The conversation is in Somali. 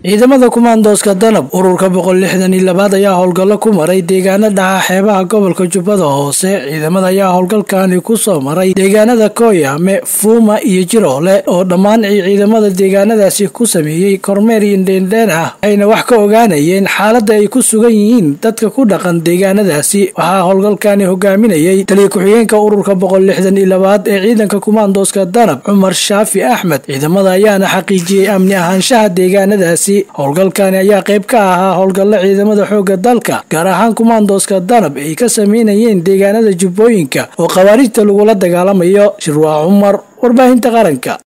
ciidamada kumaandooska danab ururka boqol lixdan iyo labaad ayaa howlgallo ku maray deegaano dhaca xeebaha gobolka jubbada hoose ciidamada ayaa howlgalkani ku soo maray deegaanada kooyame fuuma iyo jiroole oo dhammaan ay ciidamada deegaanadaasi ku sameeyey kormeer iyo dheendheen ah ayna wax ka ogaanayeen xaaladda ay ku sugan yihiin dadka ku dhaqan deegaanadaasi waxaa howlgalkani hogaaminayay taliya ku-xigeenka ururka boqol lixdan iyo labaad ee ciidanka kumaandooska danab cumar shaafi axmed ciidamada ayaana xaqiijiyey amni ahaanshaha deegaanadaasi howlgalkani ayaa qayb ka ahaa howlgallo ciidamada xoogga dalka gaar ahaan kumaandooska danab ay ka sameynayeen deegaanada jubbooyinka oo khawaarijta lagula dagaalamayo shirwaa cumar warbaahinta qaranka